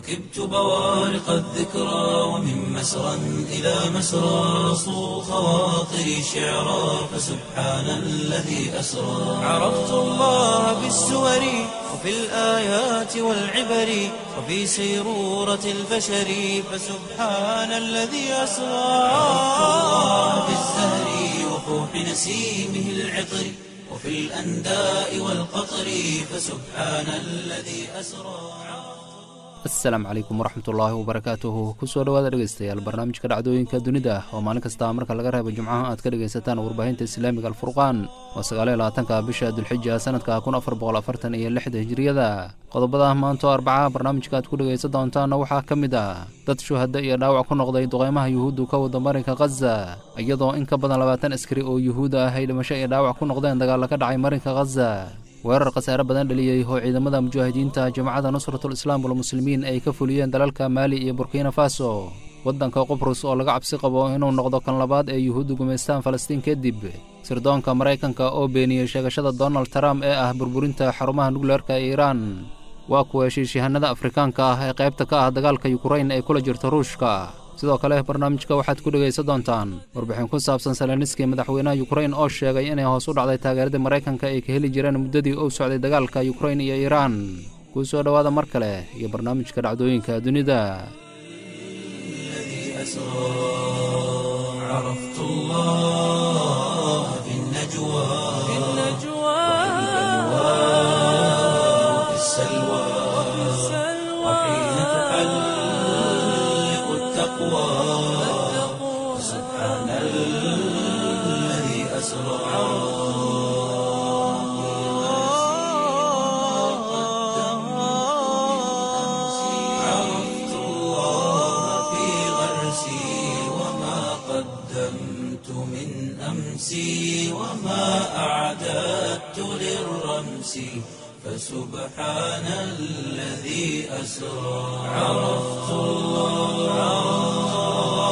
ركبت بوارق الذكرى ومن مسرى إلى مسرى صو خواطري شعرا فسبحان الذي أسرى عرفت الله بالسور وفي الآيات والعبر وفي سيرورة البشر فسبحان الذي أسرى عرفت الله بالزهر وفوح نسيمه العطر وفي الأنداء والقطر فسبحان الذي أسرى asalaamu calaykum waraxmatullaahi wabarakaatuhu kusoo dhowaada dhegeystayaal barnaamijka dhacdooyinka dunida oo maalin kasta marka laga reebo jimcaha aad ka dhegaysataan warbaahinta islaamiga alfurqaan waa sagaaliyo labaatanka bisha dulxija sanadka kun afar boqol afartan iyo lixda hijiriyada qodobada maanta oo arbacaha barnaamijka aad ku dhegaysan doontaana waxaa ka mid ah dad shuhada iyo dhaawac ku noqday duqeymaha yuhuuddu ka wada marinka khaza iyadoo in ka badan labaatan askari oo yuhuud ah ay dhimasho iyo dhaawac ku noqdeen dagaalla ka dhacay marinka khaza weerar khasaare badan dhaliyey oo ciidamada mujaahidiinta jamacadda nusratul islaam walmuslimiin ay ka fuliyeen dalalka maali iyo burkina faso waddanka qobrus oo laga cabsi qabo inuu noqdo kan labaad ee yuhuuddu gumaystaan falastiin kadib sirdoonka maraykanka oo beeniyey sheegashada donald trump ee ah burburinta xarumaha nukleerka ee iiraan waa kuwa heshiisyahanada afrikaanka ah ee qaybta ka ah dagaalka yukrain ay kula jirto ruushka sidoo kale barnaamijka waxaad ku dhegaysan doontaan warbixin ku saabsan salaniski madaxweynaha yukrain oo sheegay inay hoos u dhacday taageeradii maraykanka ay ka heli jireen muddadii uu socday dagaalka yukrain iyo iiraan kuu soo dhowaada mar kale iyo barnaamijka dhacdooyinka dunida سبحان الذي أسرى عرفت الله في غرسي وما قدمت من أمسي وما أعددت للرمس فسبحان الذي أسرى عرفت الله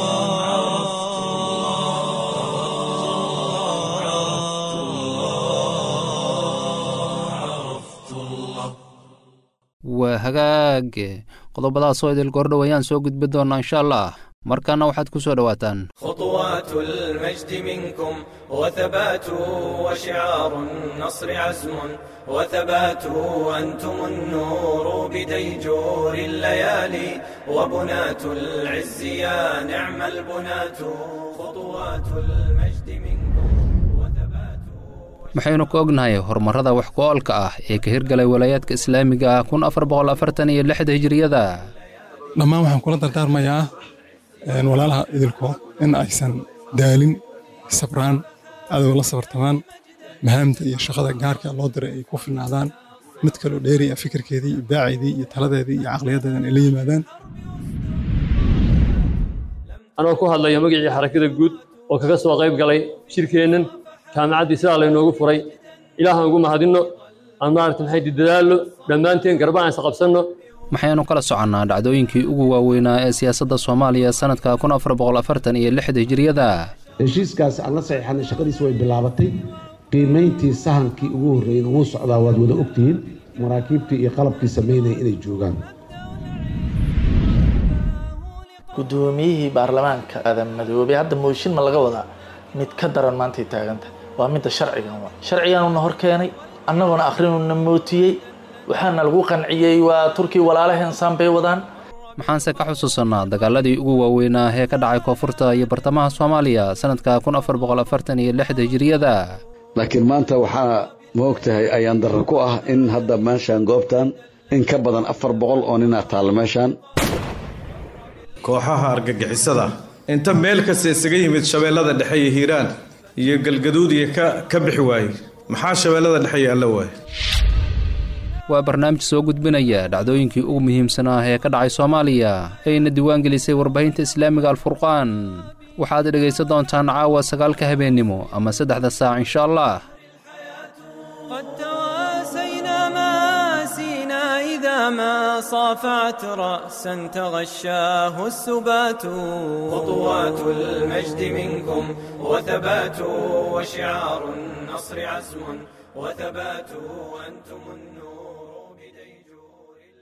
waa hagaag qodobadaasoo idil gordhow ayaan soo gudbi doonnaa insha allah markaana waxaad ku soo dhowaataan خطوات المجد منكم وثبات وشعار النصر عزم وثبات أنتم النور بديجور الليالي وبنات العز يا نعم البنات خطوات المجد منكم وثبات maxaynu ka ognahay horumarrada wax ku-oolka ah ee ka hirgalay walaayaadka islaamiga ah kun afar boqol afartan iyo lixda hijiriyada dhammaan waxaan kula dardaarmayaa walaalaha idilkood in aysan daalin sabraan adow la sabartamaan mahaamta iyo shaqada gaarka loo diray ay ku filnaadaan mid kaloo dheeriya fikirkeedii iyo baaceydii iyo taladeedii iyo caqliyadeedan ay la yimaadaan anoo ku hadlaya magacii xarakada guud oo kaga soo qayb galay shirkeennan jaamacaddii sidaa laynoogu furay ilaahaan ugu mahadinno aan maaragta maxay dadaallo dhammaanteen garbaan is qabsanno maxaynu kala soconnaa dhacdooyinkii ugu waaweynaa ee siyaasadda soomaaliya sannadka kun afar boqol afartan iyo lixda hijiriyada heshiiskaasi aan la saxiixanay shaqadiisi way bilaabatay qiimayntii sahankii ugu horreeyeyna wuu socdaa waad wada ogtihiin maraakiibtii iyo qalabkii samaynaya inay joogaan guddoomiyihii baarlamaanka aadan madoobey hadda mooshin ma laga wadaa mid ka daran maantay taaganta waa midda sharcigan wa sharciganuna hor keenay annaguna akhrinuna mootiyey waxaana lagu qanciyey waa turkii walaalaheen saan bay wadaan maxaanse ka xusuusannaa dagaaladii ugu waaweynaa ee ka dhacay koonfurta iyo bartamaha soomaaliya sannadka kun afar boqol afartan iyo lixda hijiriyada laakiin maanta waxaa ma og tahay ayaan darro ku ah in hadda meeshaan goobtan in ka badan afar boqol oo ninaa taalla meeshaan kooxaha argagixisada inta meel kasta isaga yimid shabeellada dhexe iyo hiiraan iyo galgaduud iyo ka ka bixi waayey maxaa shabeellada dhexe iyo alla waaye waa barnaamij soo gudbinaya dhacdooyinkii ugu muhiimsanaa ee ka dhacay soomaaliya ayna diiwaan gelisay warbaahinta islaamiga alfurqaan waxaad dhegaysan doontaan caawa sagaalka habeennimo ama saddexda saac insha allah قد تواسينا ماسينا إذا ما صافعت رأسا تغشاه السبات خطوات المجد منكم وثبات وشعار النصر عزم وثبات أنتم النور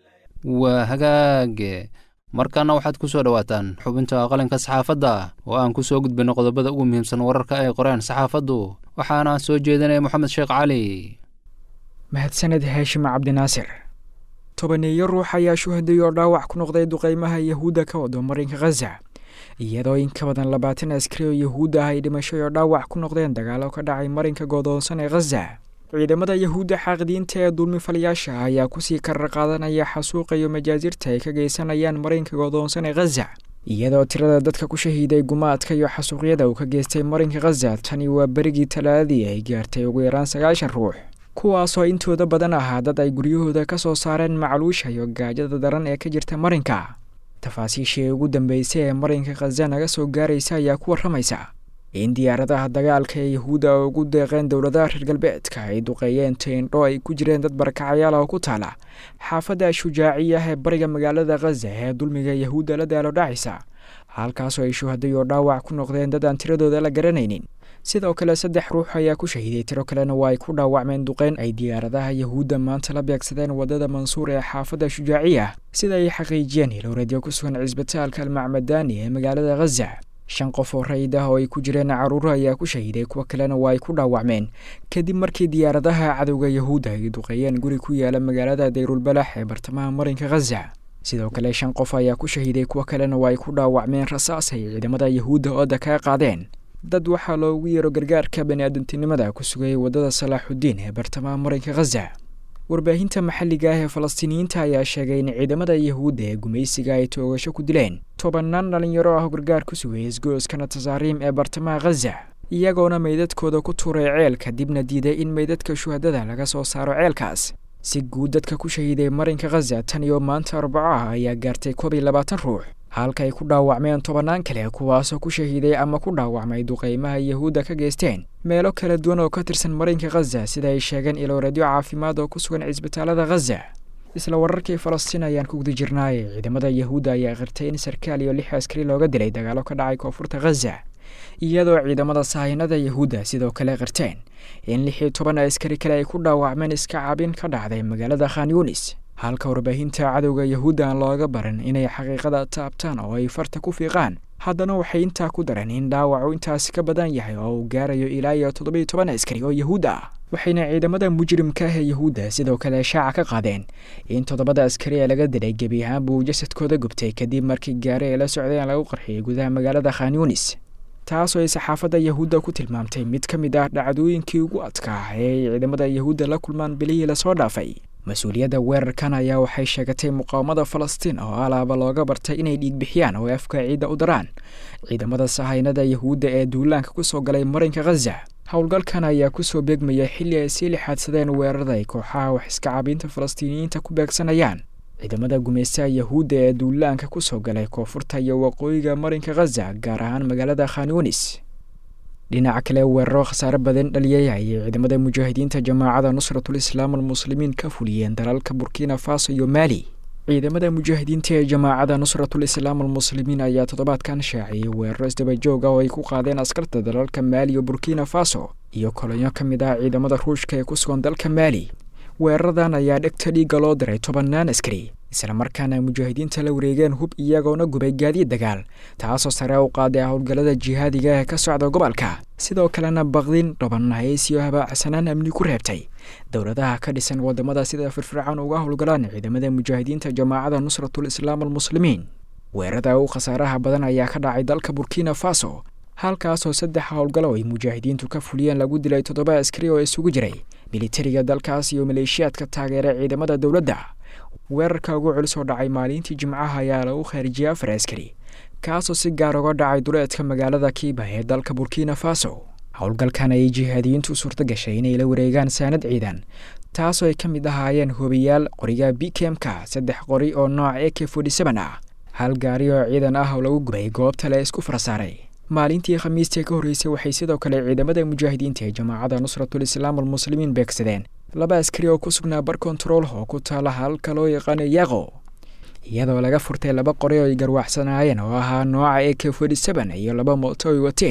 waa hagaage markaana waxaad ku soo dhowaataan xubinta qalinka saxaafadda oo aan ku soo gudbinno qodobada ugu muhiimsan wararka ay qoreen saxaafaddu waxaana soo jeedinaya moxamed sheekh cali mahadsaned haashim cabdinaasir tobaneeyo ruux ayaa shuhaday oo dhaawac ku noqday duqeymaha yahuudda ka wado marinka khaza iyadoo in ka badan labaatan askari oo yahuud ah ay dhimashay oo dhaawac ku noqdeen dagaalo ka dhacay marinka godoonsan ee khaza ciidamada yahuudda xaaqidiinta ee dulmifalayaasha ayaa kusii karar qaadanaya xasuuqa iyo majaasirta ay ka geysanayaan marinka godoonsan ee khaza iyadoo tirada dadka ku shahiiday gumaadka iyo xasuuqyada uu ka geystay marinka khaza tani waa berigii talaadadii ay gaartay ugu yaraan sagaashan ruux kuwaasoo intooda badan ahaa dad ay guryahooda ka soo saareen macluusha iyo gaajada daran ee ka jirta marinka tafaasiishii ugu dambeysay ee marinka khaza naga soo gaaraysa ayaa ku warramaysa in diyaaradaha dagaalka ee yahuudda oo ugu deeqeen dowladaha reer galbeedka ay duqeeyeen teendho ay ku jireen dad barakacayaal oo ku taala xaafadda shujaaciya ee bariga magaalada khaza ee dulmiga yahuudda la daalo dhacaysa halkaasoo ay shuhaday oo dhaawac ku noqdeen dad aan tiradooda la garanaynin sidoo kale saddex ruux ayaa ku shahiiday tiro kalena waa ay ku dhaawacmeen duqeyn ay diyaaradaha yahuudda maanta la beegsadeen waddada mansuur ee xaafadda shujaaciya sida ay xaqiijiyeen hilowradyo ku sugan cisbitaalka almacmadaani ee magaalada khaza shan qof oo rayid ah oo ay ku jireen carruuro ayaa ku shahiiday kuwo kalena waa ay ku dhaawacmeen kadib markii diyaaradaha cadowga yahuudda ay duqeeyeen guri ku yaala magaalada dayrulbalax ee bartamaha marinka khaza sidoo kale shan qof ayaa ku shahiiday kuwo kalena waa ay ku dhaawacmeen rasaas ay ciidamada yahuudda ooda kaga qaadeen dad waxaa loogu yeero gargaarka bani-aadantinimada ku sugayay waddada salaaxudiin ee bartamaha marinka khaza warbaahinta maxalliga ah ee falastiiniyiinta ayaa sheegay in ciidamada yahuudda ee gumaysiga ay toogasho ku dileen tobannaan dhalinyaro ah gargaar ku sugayay isgooskana tasaariim ee bartamaha khaza iyagoona meydadkooda ku tuuray ceel kadibna diiday in meydadka shuhadada laga soo saaro ceelkaas si guud dadka ku shahiiday marinka khaza tan iyo maanta arbaco ah ayaa gaartay koob iyo labaatan ruux halka ay ku dhaawacmeen tobannaan kale kuwaasoo ku shahiiday ama ku dhaawacmay duqeymaha yahuudda ka geysteen meelo kala duwan oo ka tirsan marinka khaza sida ay sheegeen ilowreedyo caafimaad oo ku sugan cisbitaalada khaza isla wararkii falastiin ayaan ku guda jirnaaye ciidamada yahuudda ayaa qirtay in sarkaal iyo lix askari looga dilay dagaalo ka dhacay koonfurta khaza iyadoo ciidamada sahaynada yahuudda sidoo kale qirteen in lix iyo toban askari kale ay ku dhaawacmeen iska cabin ka dhacday magaalada khan yunis halka warbaahinta cadowga yahuudda aan looga baran inay xaqiiqada taabtaan oo ay farta ku fiiqaan haddana waxay intaa ku dareen in dhaawacu intaasi ka badan yahay oo uu gaarayo ilaa iyo toddobiyo toban askari oo yahuud ah waxayna ciidamada mujrimka ah ee yahuudda sidoo kale shaaca ka qaadeen in toddobada askari ee laga dilay gebi ahaanba uu jasadkooda gubtay kadib markii gaari ay la socdeen lagu qarxiyay gudaha magaalada khan yunis taasoo ay saxaafadda yahuudda ku tilmaamtay mid ka mid ah dhacdooyinkii ugu adkaa ee ay ciidamada yahuudda la kulmaan bilihii lasoo dhaafay mas-uuliyadda weerarkan ayaa waxay sheegatay muqaawamada falastiin oo alaaba looga bartay inay dhiigbixiyaan oo afka ciidda u daraan ciidamada sahaynada yahuudda ee duulaanka ku soo galay marinka khaza howlgalkan ayaa kusoo beegmaya xilli ay sii lixaadsadeen weerarada ay kooxaha wax iska caabinta falastiiniyiinta ku beegsanayaan ciidamada gumaystaha yahuudda ee duulaanka ku soo galay koonfurta iyo waqooyiga marinka khaza gaar ahaan magaalada khan yunis dhinaca kale weeraro khasaare badan dhaliyay ayay ciidamada mujaahidiinta jamaacada nusratul islaam almuslimiin ka fuliyeen dalalka burkina faso iyo maali ciidamada mujaahidiinta ee jamaacada nusratul islaam almuslimiin ayaa toddobaadkan shaaciyey weeraro isdabajoog ah oo ay ku qaadeen askarta dalalka maali iyo burkina faso iyo kolonyo ka mid ah ciidamada ruushka ee ku sugan dalka maali weeraradan ayaa dhegta dhiigga loo diray tobannaan askari isla markaana mujaahidiinta la wareegeen hub iyagoona gubay gaadiid dagaal taasoo sare u qaaday howlgallada jihaadiga ee ka socda gobolka sidoo kalena baqdin dhabannahays iyo habaacsanaan amni ku reebtay dowladaha ka dhisan wadamada sida firfircoon uga howlgalaan ciidamada mujaahidiinta jamaacada nusratul islaam almuslimiin weerarada u khasaaraha badan ayaa ka dhacay dalka burkina faso halkaasoo saddex howlgalo ay mujaahidiintu ka fuliyeen lagu dilay toddoba askari oo isugu jiray militariga dalkaas iyo maleeshiyaadka taageera ciidamada dowladda weerarka ugu culus oo dhacay maalintii jimcaha ayaa lagu khaarijiyey afar askari kaasoo si gaar uga dhacay duleedka magaalada kiiba ee dalka burkina faso howlgalkan ayay jihaadiyiintu suurto gashay inay la wareegaan saanad ciidan taasoo ay ka mid ahaayeen hubiyaal qoriga bkmka saddex qori oo nooc a k ah hal gaari oo ciidan ah oo lagu gubay goobta le isku farasaaray maalintii khamiistii ka horreysay waxay sidoo kale ciidamada mujaahidiinta ee jamaacada nusratul islaam almuslimiin beegsadeen laba askari oo ku sugnaa bar kontarool oo ku taala halka loo yaqaano yaqo iyadoo laga furtay laba qori oo ay garwaaxsanaayeen oo ahaa nooca a k iyo laba mooto ay wateen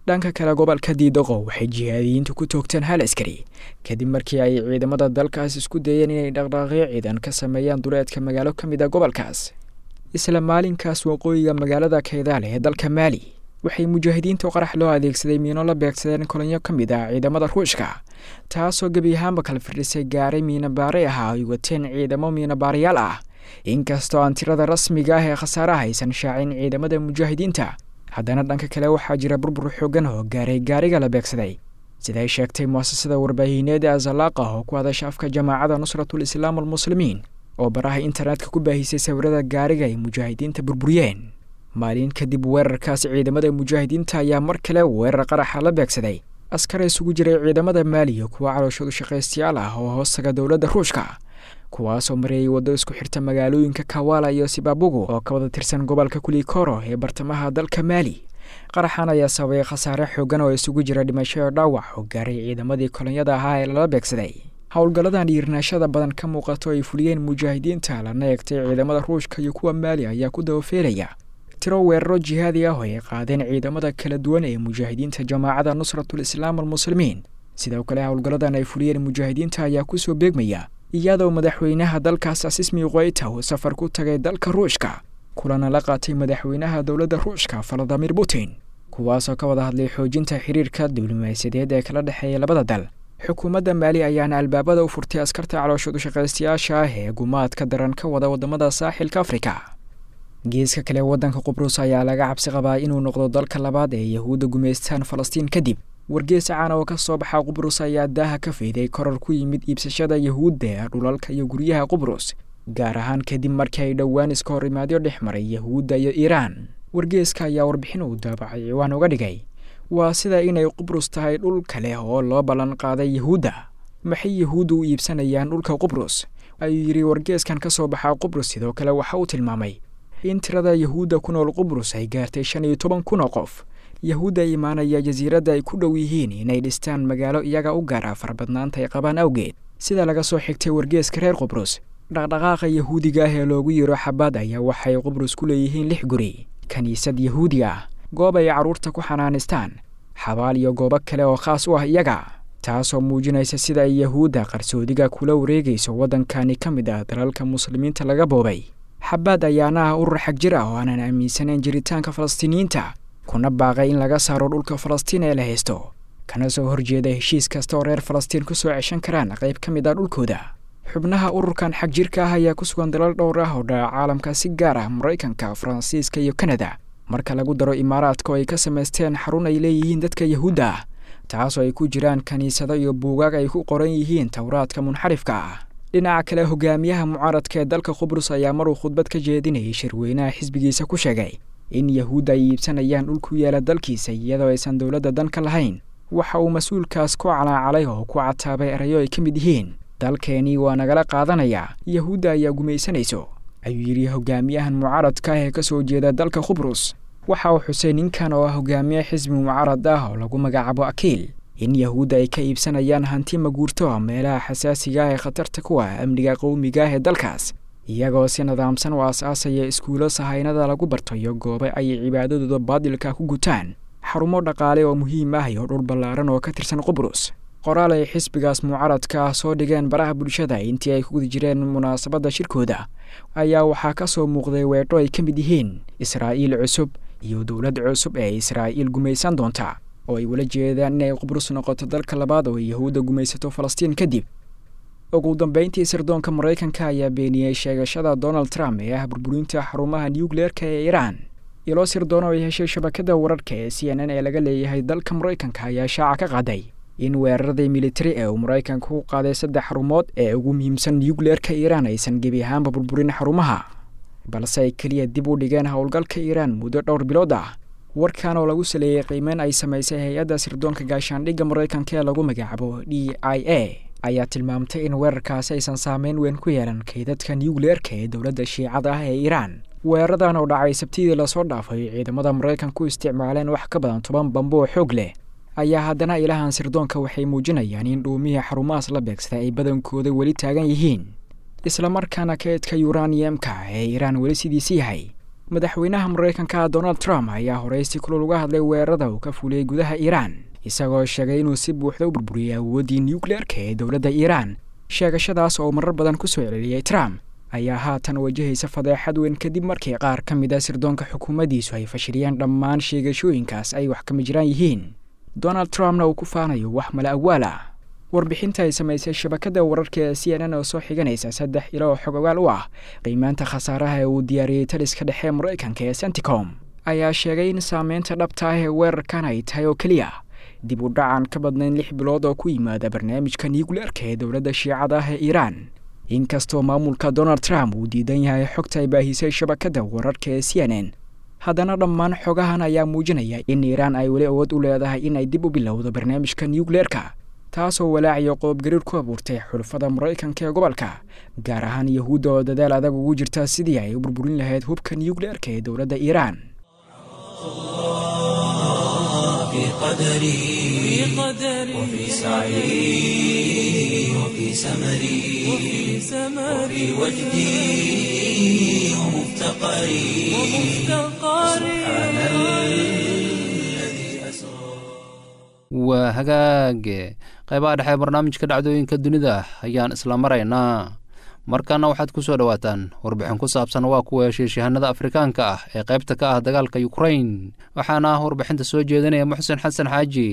dhanka kale gobolka diidoqo waxay jihaadiyiintu ku toogteen hal askari kadib markii ay ciidamada dalkaas isku dayeen inay dhaqdhaaqyo ciidan ka sameeyaan duleedka magaalo ka mid a gobolkaas isla maalinkaas waqooyiga magaalada kaydaale ee dalka maali waxay mujaahidiinta qarax loo adeegsaday miino la beegsadeen kolonyo ka mid ah ciidamada ruushka taasoo gebi ahaanba kala firdhisay gaaray miinabaare ahaa ay wateen ciidamo miinabaarayaal ah inkastoo aan tirada rasmiga ah ee khasaaraha aysan shaacin ciidamada mujaahidiinta haddana dhanka kale waxaa jira burbur xoogan oo gaaray gaariga la beegsaday siday sheegtay muasasada warbaahineed ee azalaaq ah oo ku hadasha afka jamaacada nusratul islaam almuslimiin oo baraha internetka ku baahisay sawirada gaariga ay mujaahidiinta burburiyeen maalin kadib weerarkaas ciidamada mujaahidiinta ayaa mar kale weerar qaraxa la beegsaday askar isugu jiray ciidamada maaliya kuwa calooshoodu shaqaystayaal ah oo hoostaga dowladda ruushka kuwaasoo mareeyay waddo isku xirta magaalooyinka kawala iyo sibabugu oo ka wada tirsan gobolka kulikoro ee bartamaha dalka maali qaraxan ayaa sababay khasaare xoogan oo isugu jira dhimasho iyo dhaawac oo gaaray ciidamadii kolonyada ahaa ee lala beegsaday howlgalladan dhiirnaashada badan ka muuqato ay fuliyeen mujaahidiinta lana eegtay ciidamada ruushka iyo kuwa maali ayaa ku dabafeelaya tiro weeraro jihaadi ah oo ay qaadeen ciidamada kala duwan ee mujaahidiinta jamaacada nusratul islaam almuslimiin sidoo kale howlgalladan ay fuliyeen mujaahidiinta ayaa kusoo beegmaya iyadoo madaxweynaha dalkaas asismi qoyta uu safar ku tagay dalka ruushka kulana la qaatay madaxweynaha dowladda ruushka valadimir putin kuwaasoo ka wada hadlay xoojinta xiriirka diblomaasiyadeed ee kala dhexeeya labada dal xukuumadda maali ayaana albaabada u furtay askarta calooshoodu shaqaystayaasha ah ee gumaadka daran ka wada wadamada saaxilka afrika geeska kale waddanka qubrus ayaa laga cabsi qabaa inuu noqdo dalka labaad ee yahuudda gumaystaan falastiin kadib wargees caan oo ka soo baxa qubrus ayaa daaha ka fayday koror ku yimid iibsashada yahuudda ee dhulalka iyo guryaha qubrus gaar ahaan kadib markii ay dhowaan iska hor imaadyo dhex maray yahuudda iyo iiraan wargeeska ayaa warbixin uu daabacay ciwaan uga dhigay waa sida inay qubrus tahay dhul kale oo loo ballan qaaday yahuudda maxay yahuuddu u iibsanayaan dhulka qubrus ayuu yidhi wargeeskan ka soo baxaa qubrus sidoo kale waxa uu tilmaamay in tirada yahuudda ku nool qubrus ay gaartay shan iyo toban kun oo qof yahuudda imaanaya jasiiradda ay ku dhow yihiin inay dhistaan magaalo iyaga u gaara farbadnaanta ay qabaan awgeed sida laga soo xigtay wargeeska reer qubrus dhaqdhaqaaqa yahuudiga ah ee loogu yiro xabaad ayaa waxay qubrus ku leeyihiin lix guri kiniisad yahuudi ah goob ay carruurta ku xanaanistaan xabaal iyo goobo kale oo khaas u ah iyaga taasoo muujinaysa sida ay yahuudda qarsoodiga kula wareegayso waddankani ka mid ah dalalka muslimiinta laga boobay xabaad ayaana ah urur xag jir ah oo aanan aaminsanayn jiritaanka falastiiniyiinta kuna baaqay in laga saaro dhulka falastiin ee la haysto kana soo horjeeda heshiis kasta oo reer falastiin ku soo ceshan karaan qayb ka mid ah dhulkooda xubnaha ururkan xag jirka ah ayaa ku sugan dalal dhowr ah oo dhaca caalamka si gaar ah maraykanka faransiiska iyo kanada marka lagu daro imaaraadka oo ay ka samaysteen xarun ay leeyihiin dadka yahuudda ah taasoo ay ku jiraan kiniisado iyo buugaag ay ku qoran yihiin towraadka munxarifka ah dhinaca kale hogaamiyaha mucaaradka ee dalka qubrus ayaa maruu khudbad ka jeedinayay shirweynaha xisbigiisa ku sheegay in yahuudda ay iibsanayaan dhul ku yaala dalkiisa iyadoo aysan dowladda dan ka lahayn waxa uu mas-uulkaas ku calaacalay oo ku cataabay erayo ay ka mid yihiin dalkeenii waa nagala qaadanayaa yahuudda ayaa gumaysanayso ayuu yidhi hogaamiyahan mucaaradka ah ee ka soo jeeda dalka qubrus waxa uu xusay ninkan oo ah hogaamiye xisbi mucaarad ah oo lagu magacaabo akiil in yahuudda ay ka iibsanayaan hanti maguurto ah meelaha xasaasiga ah ee khatarta ku ah amniga qowmiga ah ee dalkaas iyagoo si nidaamsan u aas-aasaya iskuulo sahaynada lagu barto iyo goobe ay cibaadadooda baadilka ku gutaan xarumo dhaqaale oo muhiim ah iyo dhul ballaaran oo ka tirsan qubrus qoraal ay xisbigaas mucaaradka ah soo dhigeen baraha bulshada intii ay ku guda jireen munaasabadda shirkooda ayaa waxaa ka soo muuqday weedho ay ka mid yihiin israa'iil cusub iyo dowlad cusub ee israa'iil gumaysan doonta oo ay wala jeedaan inay qubrus noqoto dalka labaad oo ay yahuudda gumaysato falastiin kadib ugu dambeyntii sirdoonka maraykanka ayaa beeniyey sheegashada donald trump ee ah burburinta xarumaha nucleerka ee iiraan ilo sirdoon oo ay heshay shabakada wararka ee c n n ee laga leeyahay dalka maraykanka ayaa shaaca ka qaaday in weeraradii militari ee uu maraykanka ku qaaday saddex xarumood ee ugu muhiimsan nucleerka iiraan aysan gebi ahaanba burburin xarumaha balse ay keliya dib u dhigeen howlgalka iiraan muddo dhowr bilood ah warkan oo lagu saleeyey qiimeyn ay samaysay hay-adda sirdoonka gaashaandhigga maraykanka ee lagu magacaabo d i a ayaa tilmaamtay in weerarkaasi aysan saameyn weyn ku yeelan kaydadka nucleerka ee dowladda shiicada ah ee iiraan weeraradan oo dhacay sabtidii lasoo dhaafay ciidamada maraykanka u isticmaaleen wax ka badan toban bambo oo xoog leh ayaa haddana ilahan sirdoonka waxay muujinayaan in dhuumihii xarumahaas la beegsaday ay badankooda weli taagan yihiin islamarkaana kaydka yuraniyemka ee iiraan weli sidiisi yahay madaxweynaha maraykanka donald trump ayaa horey si kulul uga hadlay weerarada uu ka fuliyey gudaha iiraan isagoo sheegay inuu si buuxda u burburiyey awooddii nucleerka ee dowladda iiraan sheegashadaas oo marar badan ku soo celeliyey trump ayaa haatan wajahaysa fadeexad weyn kadib markii qaar ka mid a sirdoonka xukuumaddiisu ay fashiliyeen dhammaan sheegashooyinkaas ay wax kama jiraan yihiin donald trumpna uu ku faanayo wax mala awaal ah warbixinta ay samaysay shabakadda wararka ee c n n oo soo xiganaysa saddex ilo oo xog ogaal u ah qiimaanta khasaaraha ee uu diyaariyey taliska dhexe maraykanka ee senticom ayaa sheegay in saameynta dhabta ah ee weerarkan ay tahay oo keliya dib u dhacan ka badnayn lix bilood oo ku yimaada barnaamijka nucleerka ee dowladda shiicada ah ee iiraan inkastoo maamulka donald trump uu diidan yahay xogta ay baahisay shabakadda wararka ee c n n haddana dhammaan xogahan ayaa muujinaya in iiraan ay weli awood u leedahay in ay dib u bilowdo barnaamijka nucleerka taasoo walaaciyo qoobgariir ku abuurtay xulafada maraykanka ee gobolka gaar ahaan yahuudda oo dadaal adag ugu jirta sidii ay u burburin lahayd hubka nucleerka ee dowladda iiraan في قدري وفي سعي وفي سمري وفي وجدي ومفتقري سبحان الذي أسرى waa hagaage qaybaha dhexe barnaamijka dhacdooyinka dunida ayaan isla maraynaa markaana waxaad ku soo dhowaataan warbixin ku saabsan waa kuwa heshiisyahanada afrikaanka ah ee qaybta ka ah dagaalka yukrain waxaana ah warbixinta soo jeedinaya muxsen xasan xaaji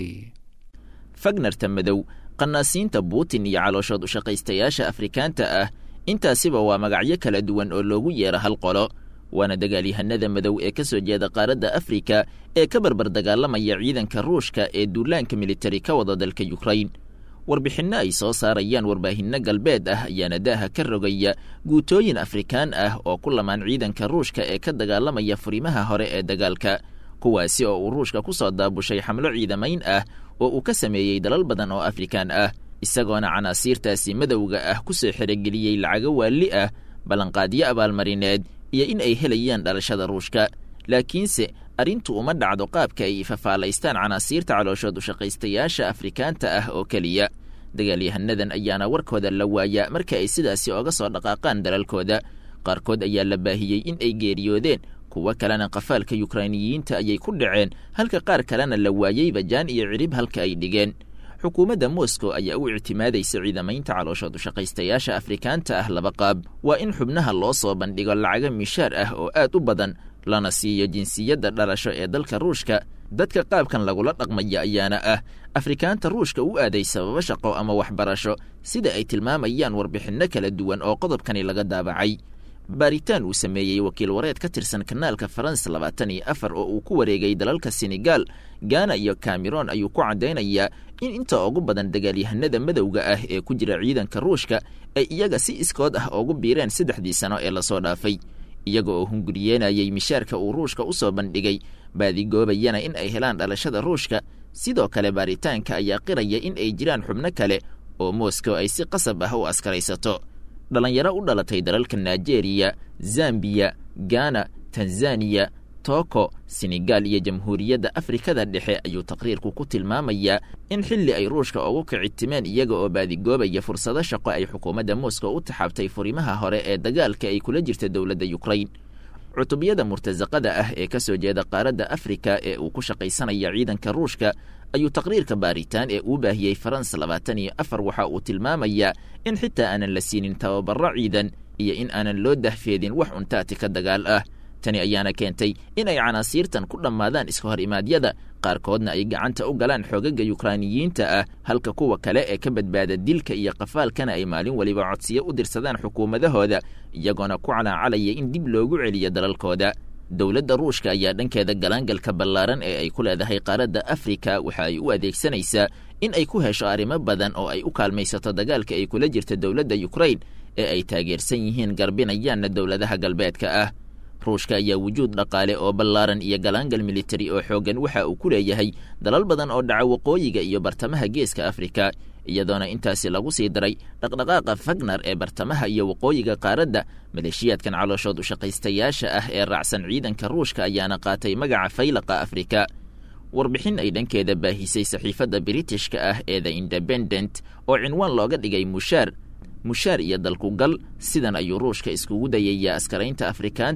fagnarta madow qanaasiinta buutin iyo calooshood ushaqaystayaasha afrikaanta ah intaasiba waa magacyo kala duwan oo loogu yeero hal qolo waana dagaalyahanada madow ee ka soo jeeda qaaradda afrika ee ka barbar dagaalamaya ciidanka ruushka ee duulaanka militari ka wada dalka yukrain warbixinno ay soo saarayaan warbaahinno galbeed ah ayaana daaha ka rogaya guutooyin afrikaan ah oo ku lamaan ciidanka ruushka ee ka dagaalamaya furimaha hore ee dagaalka kuwaasi oo uu ruushka ku soo daabushay xamlo ciidamayn ah oo uu ka sameeyey dalal badan oo afrikaan ah isagoona canaasiirtaasi madowga ah ku soo xerogeliyey lacago waalli ah ballanqaadyo abaalmarineed iyo in ay helayaan dhalashada ruushka laakiinse arrintu uma dhacdo qaabka ay fafaalaystaan canaasiirta calooshood ushaqaystayaasha afrikaanta ah oo keliya dagaalyahanadan ayaana warkooda la waayaa marka ay sidaasi oga soo dhaqaaqaan dalalkooda qaarkood ayaa la baahiyey in ay geeriyoodeen kuwo kalena qafaalka yukrainiyiinta ayay ku dhaceen halka qaar kalena la waayeyba jaan iyo cirib halka ay dhigeen xukuumadda moscow ayaa u ictimaadaysa ciidamaynta calooshood ushaqaystayaasha afrikaanta ah laba qaab waa in xubnaha loo soo bandhigo lacago mishaar ah oo aad u badan lana siiyo jinsiyadda dhalasho ee dalka ruushka dadka qaabkan lagula dhaqmaya ayaana ah afrikaanta ruushka u aaday sababo shaqo ama waxbarasho sida ay tilmaamayaan warbixinno kala duwan oo qodobkani laga daabacay baaritaan uu sameeyey wakiil wareed ka tirsan kanaalka faransa labaatan iyo afar oo uu ku wareegay dalalka senegal gana iyo cameron ayuu ku caddaynayaa in inta ugu badan dagaalyahanada madowga ah ee ku jira ciidanka ruushka ay iyaga si iskood ah ugu biireen saddexdii sano ee lasoo dhaafay iyaga oo hunguriyeenayay mishaarka uu ruushka u soo bandhigay baadigoobayana in ay helaan dhalashada ruushka sidoo kale baaritaanka ayaa qiraya in ay jiraan xubno kale oo moscow ay si qasab ah u askaraysato dhallinyaro u dhalatay dalalka nigeria zambiya gana tanzaniya toko senegal iyo jamhuuriyadda afrikada dhexe ayuu taqriirku ku tilmaamayaa in xilli ay ruushka ugu kicitimeen iyaga oo baadigoobaya fursado shaqo ay xukuumadda moscow u taxaabtay furimaha hore ee dagaalka ay kula jirta dowladda yukrain cutubyada murtasaqada ah ee ka soo jeeda qaaradda afrika ee uu ku shaqaysanaya ciidanka ruushka ayuu taqriirka baaritaan ee uu baahiyey faransa labaatan iyo afar waxa uu tilmaamayaa in xitaa aanan la siinin tababaro ciidan iyo in aanan loo dahfeedin wax untaati ka dagaal ah tani ayaana keentay in ay canaasiirtan ku dhammaadaan iska hor imaadyada qaarkoodna ay gacanta u galaan xoogaga yukrainiyiinta ah halka kuwa kale ee ka badbaada dilka iyo qafaalkana ay maalin weliba codsiyo u dirsadaan xukuumadahooda iyagoona ku calaacalaya in dib loogu celiyo dalalkooda dowladda ruushka ayaa dhankeeda galaangalka ballaaran ee ay ku leedahay qaaradda afrika waxa ay u adeegsanaysaa in ay ku hesho arrimo badan oo ay u kaalmaysato dagaalka ay kula jirta dowladda yukrain ee ay taageersan yihiin garbinayaanna dowladaha galbeedka ah ruushka ayaa wujuud dhaqaale oo ballaaran iyo galaangal militari oo xooggan waxa uu ku leeyahay dalal badan oo dhaca waqooyiga iyo bartamaha geeska afrika iyadoona intaasi lagu sii daray dhaqdhaqaaqa fagnar ee bartamaha iyo waqooyiga qaaradda maleeshiyaadkan calooshood ushaqaystayaasha ah ee raacsan ciidanka ruushka ayaana qaatay magaca faylaqa afrika warbixin ay dhankeeda baahisay saxiifadda britishka ah ee the independent oo cinwaan looga dhigay mushaar mushaar iyo dalkugal sidan ayuu ruushka iskugu dayayaa askaraynta afrikaanta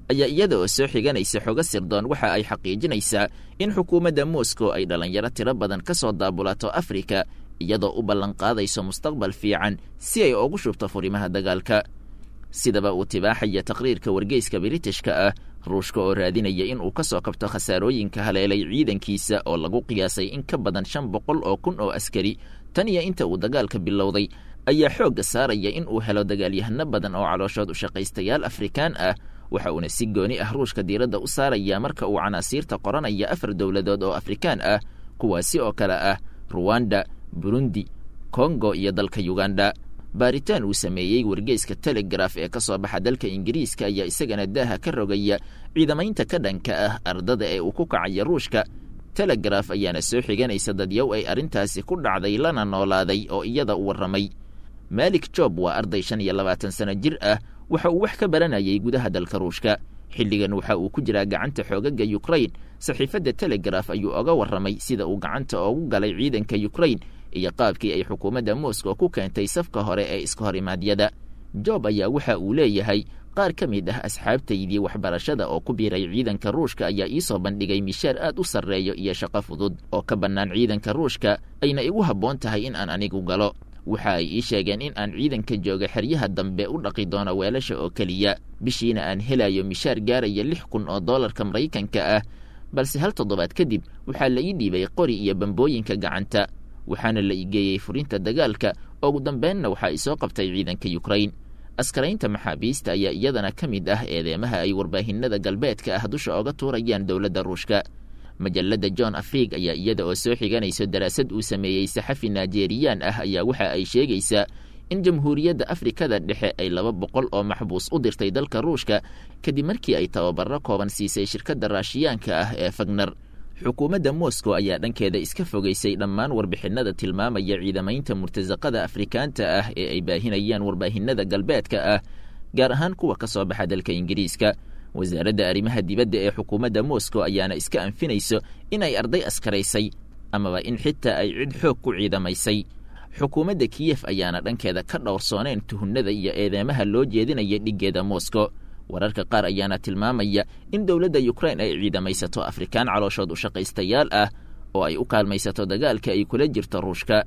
ayaa iyada oo soo xiganaysa xogo sirdoon waxa ay xaqiijinaysaa in xukuumadda moscow ay dhallinyaro tiro badan ka soo daabulato afrika iyadoo u ballanqaadayso mustaqbal fiican si ay ugu shubto furimaha dagaalka sidaba uu tibaaxaya taqriirka wargeyska biritishka ah ruushka oo raadinaya in uu ka soo kabto khasaarooyinka haleelay ciidankiisa oo lagu qiyaasay in ka badan shan boqol oo kun oo askari tan iyo inta uu dagaalka bilowday ayaa xoogga saaraya in uu helo dagaalyahano badan oo calooshood u shaqaystayaal afrikaan ah waxa uuna si gooni ah ruushka diiradda u saaraya marka uu canaasiirta qoranaya afar dowladood oo afrikaan ah kuwaasi oo kale ah ruwanda burundi kongo iyo dalka yuganda baaritaan uu sameeyey wargeyska telegraf ee ka soo baxa dalka ingiriiska ayaa isagana daaha ka rogaya ciidamaynta ka dhanka ah ardada ee uu ku kacaya ruushka telegraf ayaana soo xiganaysa dadyow ay arrintaasi ku dhacday lana noolaaday oo iyada u warramay malik job waa arday shan iyo labaatan sano jir ah waxa uu wax ka baranayay gudaha dalka ruushka xilligan waxa uu ku jiraa gacanta xoogaga yukrain saxiifadda telegraf ayuu oga warramay sida uu gacanta oogu galay ciidanka yukrain iyo qaabkii ay xukuumadda moscow ku keentay safka hore ee iska horimaadyada job ayaa waxa uu leeyahay qaar ka mid ah asxaabtaydii waxbarashada oo ku biiray ciidanka ruushka ayaa iisoo bandhigay mishaar aad u sarreeyo iyo shaqo fudud oo ka bannaan ciidanka ruushka ayna igu habboon tahay in aan anigu galo waxa ay ii sheegeen in aan ciidanka jooga xeryaha dambe u dhaqi doono weelasha oo keliya bishiina aan helayo mishaar gaaraya lix kun oo dollarka maraykanka ah balse hal toddobaad kadib waxaa la ii dhiibay qori iyo bambooyinka gacanta waxaana la igeeyey furinta dagaalka ugu dambeenna waxaa isoo qabtay ciidanka yukrain askaraynta maxaabiista ayaa iyadana ka mid ah eedeemaha ay warbaahinada galbeedka ah dusha oga tuurayaan dowladda ruushka majalladda john afrig ayaa iyada oo soo xiganayso daraasad uu sameeyey saxafi naijeriyaan ah ayaa waxa ay sheegaysaa in jamhuuriyadda afrikada dhexe ay laba boqol oo maxbuus u dirtay dalka ruushka kadib markii ay tababaro kooban siisay shirkadda raashiyaanka ah ee fagner xukuumadda moscow ayaa dhankeeda iska fogaysay dhammaan warbixinada tilmaamaya ciidamaynta murtasaqada afrikaanta ah ee ay baahinayaan warbaahinada galbeedka ah gaar ahaan kuwa ka soo baxa dalka ingiriiska wasaaradda arrimaha dibadda ee xukuumadda moscow ayaana iska anfinayso in ay arday askaraysay amaba in xitaa ay cid xoog ku ciidamaysay xukuumadda kiyef ayaana dhankeeda ka dhowrsooneen tuhunnada iyo eedeemaha loo jeedinaya dhiggeeda moscow wararka qaar ayaana tilmaamaya in dowladda yukrain ay ciidamaysato afrikaan calooshood u shaqaystayaal ah oo ay u kaalmaysato dagaalka ay kula jirto ruushka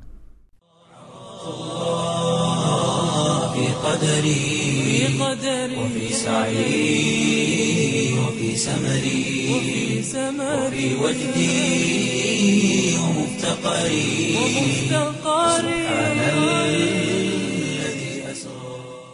في قدري وفي سعي وفي سمري وفي وجدي ومفتقري سبحان الذي أسرى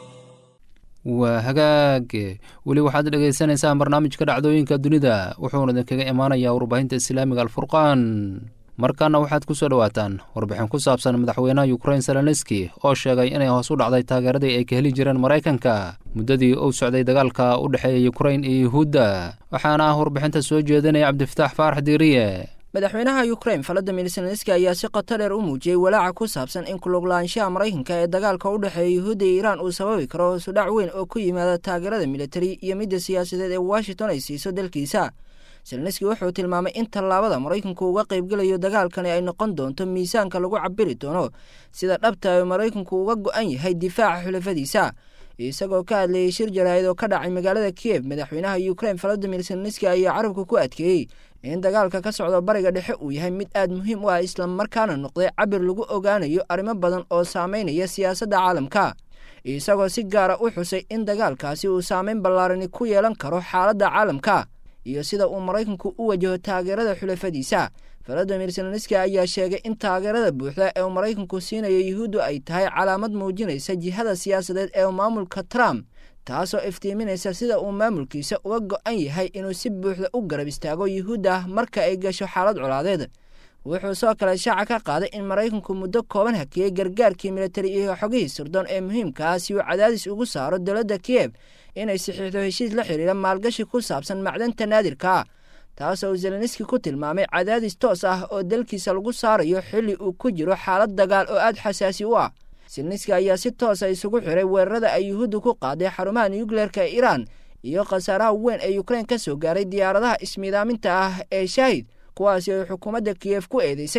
waa hagaag weli waxaad dhegaysanaysaan barnaamijka dhacdooyinka dunida wuxuuna idinkaga imaanayaa warbaahinta islaamiga alfurqaan markaana waxaad ku soo dhowaataan warbixin ku saabsan madaxweynaha yukrain zelenski oo sheegay inay hoos u dhacday taageeradii ay ka heli jireen maraykanka muddadii uu socday dagaalka u dhexeeya yukrain iyo yuhuudda waxaana ah warbixinta soo jeedinaya cabdifataax faarax diiriye madaxweynaha yukrain valadimir zelenski ayaa si qoto dheer u muujiyey walaaca ku saabsan in kuluglaanshaha maraykanka ee dagaalka u dhexeeya yuhuudda iyo iiraan uu sababi karo hoosudhac weyn oo ku yimaada taageerada militari iyo midda siyaasadeed ee washington ay siiso dalkiisa zelenski wuxuu tilmaamay in tallaabada maraykanku uga qaybgelayo dagaalkani ay noqon doonto miisaanka lagu cabiri doono sida dhabta ee maraykanku uga go-an yahay difaaca xulafadiisa isagoo ka hadlayay shir jaraahid oo ka dhacay magaalada kiev madaxweynaha yukrain valadimir zelenski ayaa carabka ku adkeeyey in dagaalka ka socdo bariga dhexe uu yahay mid aad muhiim u ah islamarkaana noqday cabir lagu ogaanayo arrimo badan oo saameynaya siyaasadda caalamka isagoo si gaara u xusay in dagaalkaasi uu saameyn ballaarani ku yeelan karo xaaladda caalamka iyo sida uu maraykanku u wajaho taageerada xulafadiisa valadimir zelenski ayaa sheegay in taageerada buuxda ee uu maraykanku siinayo yuhuuddu ay tahay calaamad muujinaysa jihada siyaasadeed ee maamulka trump taasoo iftiiminaysa sida uu maamulkiisa uga go-an yahay inuu si buuxda u garab istaago yuhuudda marka ay gasho xaalad colaadeed wuxuu soo kale shaaca ka qaaday in maraykanku muddo kooban hakiyey gargaarkii militari iyo xogihii sirdoon ee muhiimkaa si uu cadaadis ugu saaro dowladda kiev inay saxiixdo heshiis la xidhiira maalgashi ku saabsan macdanta naadirka taasoo uu zelenski ku tilmaamay cadaadis toos ah oo dalkiisa lagu saarayo xilli uu ku jiro xaalad dagaal oo aad xasaasi u ah zelenski ayaa si toosa isugu xiray weerarada ay yuhuudda ku qaaday xarumaha nuukleerka ee iiraan iyo khasaaraha weyn ee yukrain ka soo gaaray diyaaradaha ismiidaaminta ah ee shaahid kuwaasi ay xukuumadda kiyef ku eedeysay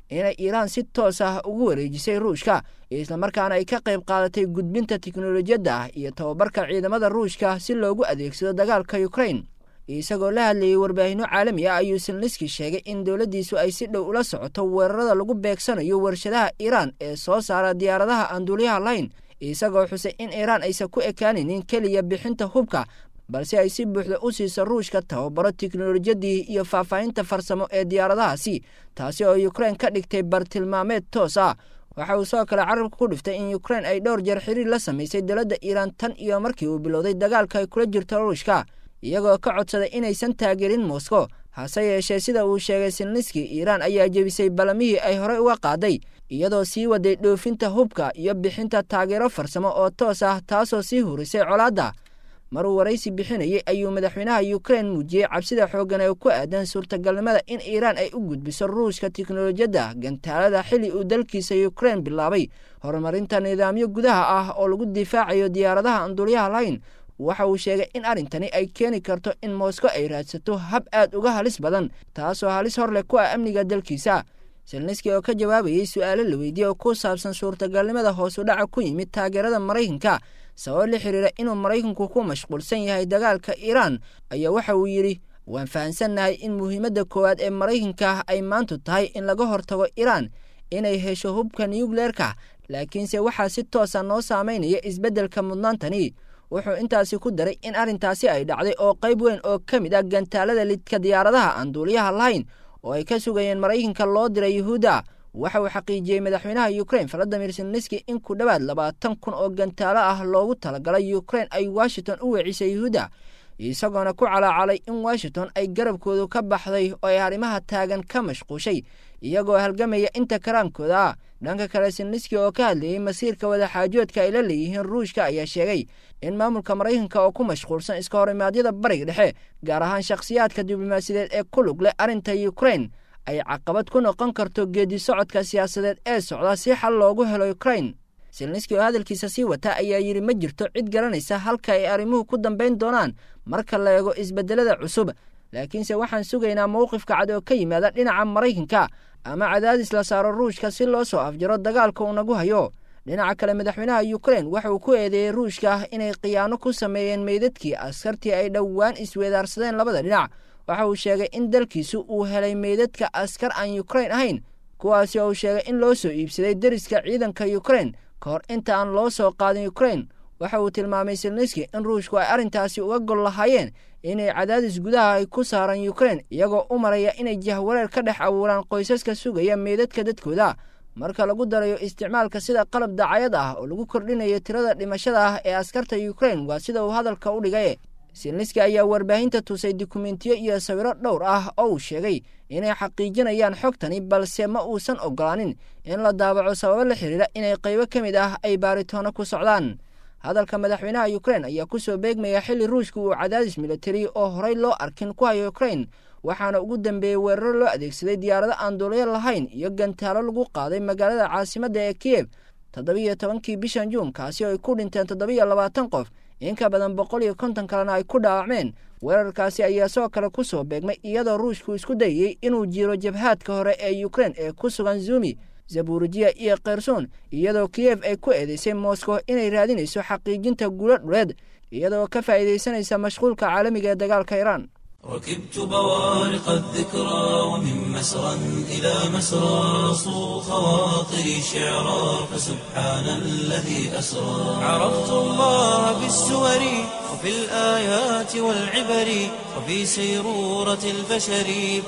inay iiraan si toos ah ugu wareejisay ruushka islamarkaana ay ka qayb qaadatay gudbinta tiknolojiyadda ah iyo tababarka ciidamada ruushka si loogu adeegsado dagaalka ukrain isagoo la hadlayay warbaahinno caalami ah ayuu selniski sheegay in dowladdiisu ay si dhow ula socoto weerarada lagu beegsanayo warshadaha iiraan ee soo saara diyaaradaha aan duuliyaha lahayn isagoo xusay in iiraan aysan ku ekaanaynin keliya bixinta hubka balse ay si buuxda u siiso ruushka tababaro tiknolojiyadii iyo faahfaahinta farsamo ee diyaaradahaasi taasi oo ukrain ka dhigtay bartilmaameed toos ah waxa uu sidoo kale carabka ku dhiftay in ukrain ay dhowr jeer xiriir la samaysay dowladda iiraan tan iyo markii uu bilowday dagaalka ay kula jirto ruushka iyagoo ka codsaday inaysan taageerin moscow hase yeeshee sida uu sheegay silniski iiraan ayaa jebisay balamihii ay horey uga qaaday iyadoo sii waday dhoofinta hubka iyo bixinta taageero farsamo oo toos ah taasoo sii hurisay colaadda maruu waraysi bixinayay ayuu madaxweynaha ukrain muujiyey cabsida xooggan ee ku aadan suurtagalnimada in iiraan ay u gudbiso ruushka tiknolojiyadda gantaalada xilli uu dalkiisa ukrain bilaabay horumarinta nidaamyo gudaha ah oo lagu difaacayo diyaaradaha aan duulyaha lahayn waxa uu sheegay in arrintani ay keeni karto in moscow ay raadsato hab aad uga halis badan taasoo halis hor leh ku ah amniga dalkiisa selniski oo ka jawaabayey su-aalo la weydiye oo ku saabsan suurtagalnimada hoosu dhaca ku yimid taageerada maraykanka sabab la xiriira inuu maraykanku ku mashquulsan yahay dagaalka iiraan ayaa waxa uu yidhi waan fahansannahay in muhiimadda koowaad ee maraykanka ay maantu tahay in laga hortago iiraan inay hesho hubka nuyukleerka laakiinse waxaa si toosa noo saamaynaya isbeddelka mudnaantani wuxuu intaasi ku daray in arrintaasi ay dhacday oo qayb weyn oo ka mid ah gantaalada lidka diyaaradaha aan duuliyaha lahayn oo ay ka sugayeen maraykanka loo diray yuhuudda waxa uu xaqiijiyey madaxweynaha ukrain valadimir selniski in ku dhowaad labaatan kun oo gantaalo ah loogu talagalay ukrain ay washington u weecisay yuhuudda isagoona ku calaacalay in washington ay garabkoodu ka baxday oo ay arrimaha taagan ka mashquushay iyagoo halgamaya inta karaankooda ah dhanka kale selniski oo ka hadlayey masiirka wadaxaajoodka ay la leeyihiin ruushka ayaa sheegay in maamulka maraykanka oo ku mashquulsan iska horimaadyada bariga dhexe gaar ahaan shakhsiyaadka diblomaasiyadeed ee ku lug leh arrinta ukrain ay caqabad ku noqon karto geedi socodka siyaasadeed ee socda si xal loogu helo ukrain selniski oo hadalkiisa sii wata ayaa yidhi ma jirto cid garanaysa halka ay arrimuhu ku dambayn doonaan marka la eego isbeddelada cusub laakiinse waxaan sugaynaa mowqifka cad oo ka yimaada dhinaca maraykanka ama cadaadis la saaro ruushka si loo soo afjaro dagaalka uu nagu hayo dhinaca kale madaxweynaha ukrain waxa uu ku eedeeyey ruushka inay khiyaano ku sameeyeen meydadkii askartii ay dhowaan isweedaarsadeen labada dhinac waxa uu sheegay in dalkiisu uu helay meydadka askar aan ukrain ahayn kuwaasi oo uu sheegay in loo soo iibsaday deriska ciidanka ukrain ka hor inta aan loo soo qaadin ukrain waxa uu tilmaamay selniski in ruushku ay arrintaasi uga gol lahaayeen inay cadaadis gudaha ay ku saaran ukrain iyagoo u maraya inay jahwareer ka dhex abuuraan qoysaska sugaya meydadka dadkooda marka lagu darayo isticmaalka sida qalab dacayad ah oo lagu kordhinayo tirada dhimashada ah ee askarta ukrain waa sida uu hadalka u dhigay selniski ayaa warbaahinta tusay dukumentiyo iyo sawiro dhowr ah oo uu sheegay inay xaqiijinayaan xogtani balse ma uusan ogolaanin in la daabaco sababo la xiriira inay qaybo ka mid ah ay baaritoonno ku socdaan hadalka madaxweynaha ukrain ayaa ku soo beegmaya xilli ruushka uu cadaadis militari oo horey loo arkin ku hayo ukrain waxaana ugu dambeeyey weeraro loo adeegsaday diyaarado aan duulyo lahayn iyo gantaalo lagu qaaday magaalada caasimadda ee kiyeb toddobiiyo tobankii bishan juun kaasi oo ay ku dhinteen toddobiiyo labaatan qof in ka badan boqol iyo konton kalena ay ku dhaawacmeen weerarkaasi ayaa sidoo kale ku soo beegmay iyadoo ruushku isku dayey inuu jiro jabhaadka hore ee ukrain ee ku sugan zumi zaburujiya iyo kherson iyadoo kiyef ay ku eedeysay moscow inay raadinayso xaqiijinta guulo dhuleed iyadoo ka faa'iidaysanaysa mashquulka caalamiga ee dagaalka iiraan ركبت بوارق الذكرى ومن مسرى إلى مسرى صو خواطري شعرا فسبحان الذي أسرى عرفت الله بالسور وفي الآيات والعبر وفي سيرورة البشر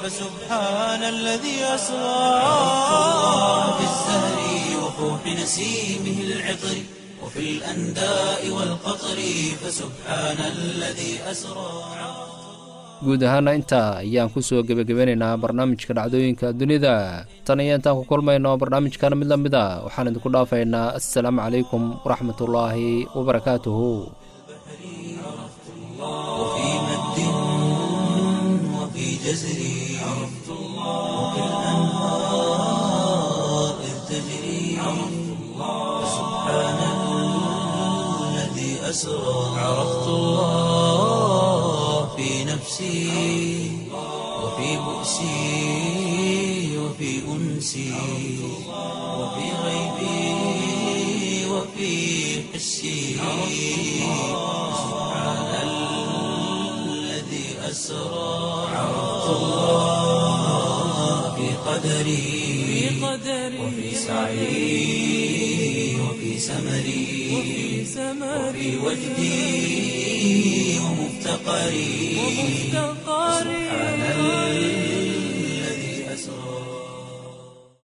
فسبحان الذي أسرى عرفت الله بالزهر وفوح نسيمه العطر وفي الأنداء والقطر فسبحان الذي أسرى guud ahaana intaa ayaan ku soo gebagabeynaynaa barnaamijka dhacdooyinka dunida tan iyo intaan ku kulmayno barnaamijkana mid la mid a waxaan idinku dhaafaynaa assalaamu calaykum waraxmatullaahi wabarakaatuhu في نفسي وفي بؤسي وفي وفي أنسي وفي غيبي وفي حسي سبحان الذي أسرى عرفت الله في قدري وفي سعي وفي سمري وفي وجدي ومفتقري سبحان